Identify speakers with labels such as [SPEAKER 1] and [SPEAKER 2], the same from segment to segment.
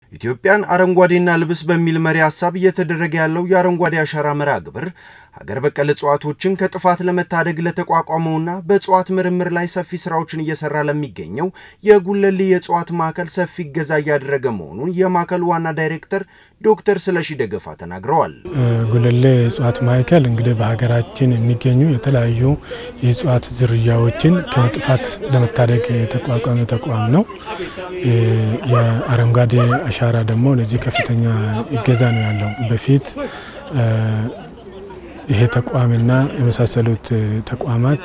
[SPEAKER 1] ኢትዮጵያን አረንጓዴና ልብስ በሚል መሪ ሀሳብ እየተደረገ ያለው የአረንጓዴ አሻራ መርሃ ግብር ሀገር በቀል እጽዋቶችን ከጥፋት ለመታደግ ለተቋቋመውና በእጽዋት ምርምር ላይ ሰፊ ስራዎችን እየሰራ ለሚገኘው የጉለሌ የእጽዋት ማዕከል ሰፊ እገዛ እያደረገ መሆኑን የማዕከሉ ዋና ዳይሬክተር ዶክተር ስለሺ ደገፋ ተናግረዋል።
[SPEAKER 2] ጉለሌ የእጽዋት ማዕከል እንግዲህ በሀገራችን የሚገኙ የተለያዩ የእጽዋት ዝርያዎችን ከመጥፋት ለመታደግ የተቋቋመ ተቋም ነው። የአረንጓዴ አሻራ ደግሞ ለዚህ ከፍተኛ እገዛ ነው ያለው። በፊት ይሄ ተቋምና የመሳሰሉት ተቋማት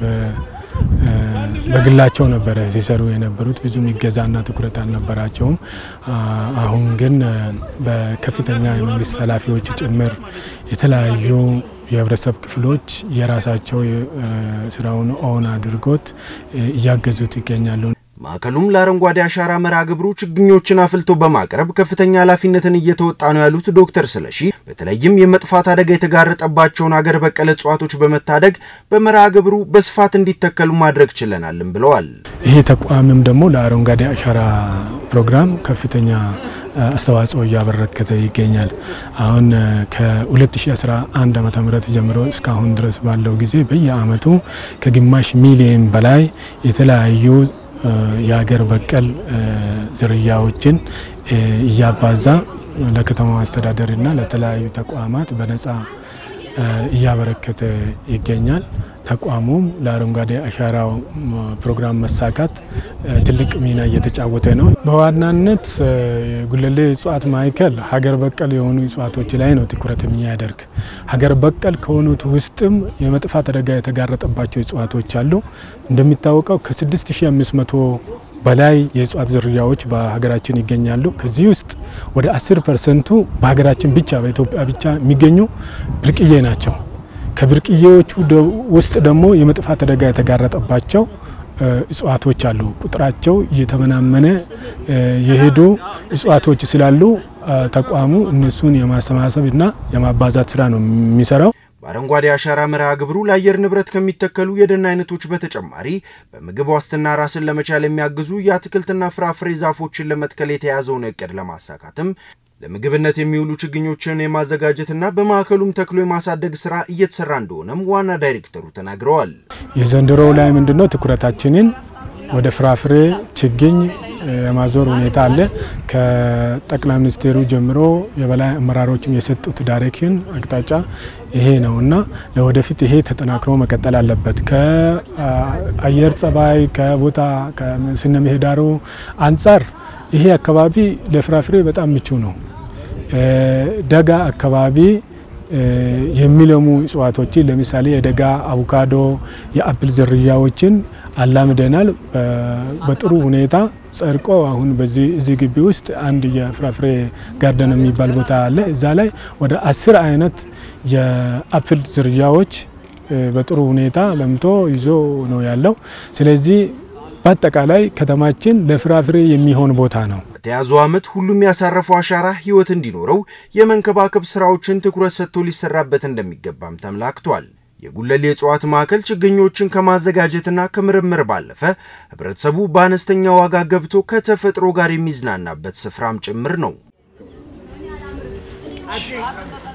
[SPEAKER 2] በግላቸው ነበረ ሲሰሩ የነበሩት ብዙም ይገዛና ትኩረት አልነበራቸውም። አሁን ግን በከፍተኛ የመንግስት ኃላፊዎች ጭምር የተለያዩ የህብረተሰብ ክፍሎች የራሳቸው ስራውን ኦን አድርጎት እያገዙት ይገኛሉ።
[SPEAKER 1] ማዕከሉም ለአረንጓዴ አሻራ መርሃ ግብሩ ችግኞችን አፍልቶ በማቅረብ ከፍተኛ ኃላፊነትን እየተወጣ ነው ያሉት ዶክተር ስለሺ በተለይም የመጥፋት አደጋ የተጋረጠባቸውን አገር በቀል እጽዋቶች በመታደግ በመርሃ ግብሩ በስፋት እንዲተከሉ ማድረግ ችለናልም ብለዋል።
[SPEAKER 2] ይሄ ተቋምም ደግሞ ለአረንጓዴ አሻራ ፕሮግራም ከፍተኛ አስተዋጽኦ እያበረከተ ይገኛል። አሁን ከ2011 ዓ ም ጀምሮ እስካሁን ድረስ ባለው ጊዜ በየአመቱ ከግማሽ ሚሊየን በላይ የተለያዩ የሀገር በቀል ዝርያዎችን እያባዛ ለከተማው አስተዳደርና ለተለያዩ ተቋማት በነጻ እያበረከተ ይገኛል። ተቋሙም ለአረንጓዴ አሻራው ፕሮግራም መሳካት ትልቅ ሚና እየተጫወተ ነው። በዋናነት ጉለሌ እጽዋት ማዕከል ሀገር በቀል የሆኑ እጽዋቶች ላይ ነው ትኩረት የሚያደርግ። ሀገር በቀል ከሆኑት ውስጥም የመጥፋት አደጋ የተጋረጠባቸው እጽዋቶች አሉ። እንደሚታወቀው ከ6500 በላይ የእጽዋት ዝርያዎች በሀገራችን ይገኛሉ። ከዚህ ውስጥ ወደ 10 ፐርሰንቱ በሀገራችን ብቻ በኢትዮጵያ ብቻ የሚገኙ ብርቅዬ ናቸው። ከብርቅዬዎቹ ውስጥ ደግሞ የመጥፋት አደጋ የተጋረጠባቸው እጽዋቶች አሉ። ቁጥራቸው እየተመናመነ የሄዱ እጽዋቶች ስላሉ ተቋሙ እነሱን የማሰባሰብ እና የማባዛት ስራ ነው የሚሰራው።
[SPEAKER 1] በአረንጓዴ አሻራ መርሃ ግብሩ ለአየር ንብረት ከሚተከሉ የደን አይነቶች በተጨማሪ በምግብ ዋስትና ራስን ለመቻል የሚያግዙ የአትክልትና ፍራፍሬ ዛፎችን ለመትከል የተያዘውን እቅድ ለማሳካትም ለምግብነት የሚውሉ ችግኞችን የማዘጋጀትና በማዕከሉም ተክሎ የማሳደግ ስራ እየተሰራ እንደሆነም ዋና ዳይሬክተሩ ተናግረዋል።
[SPEAKER 2] የዘንድሮው ላይ ምንድነው ትኩረታችንን ወደ ፍራፍሬ ችግኝ የማዞር ሁኔታ አለ። ከጠቅላይ ሚኒስቴሩ ጀምሮ የበላይ አመራሮችም የሰጡት ዳይሬክሽን አቅጣጫ ይሄ ነው እና ለወደፊት ይሄ ተጠናክሮ መቀጠል አለበት። ከአየር ጸባይ፣ ከቦታ ከስነ ምህዳሩ አንጻር ይሄ አካባቢ ለፍራፍሬ በጣም ምቹ ነው። ደጋ አካባቢ የሚለሙ እጽዋቶችን ለምሳሌ የደጋ አቮካዶ፣ የአፕል ዝርያዎችን አላምደናል። በጥሩ ሁኔታ ጸድቆ አሁን በዚህ እዚህ ግቢ ውስጥ አንድ የፍራፍሬ ጋርደን የሚባል ቦታ አለ። እዛ ላይ ወደ አስር አይነት የአፕል ዝርያዎች በጥሩ ሁኔታ ለምቶ ይዞ ነው ያለው። ስለዚህ በአጠቃላይ ከተማችን ለፍራፍሬ የሚሆን ቦታ ነው።
[SPEAKER 1] በተያዘው ዓመት ሁሉም ያሳረፈው አሻራ ሕይወት እንዲኖረው የመንከባከብ ስራዎችን ትኩረት ሰጥቶ ሊሰራበት እንደሚገባም ተመላክቷል። የጉለሌ እጽዋት ማዕከል ችግኞችን ከማዘጋጀትና ከምርምር ባለፈ ህብረተሰቡ በአነስተኛ ዋጋ ገብቶ ከተፈጥሮ ጋር የሚዝናናበት ስፍራም ጭምር ነው።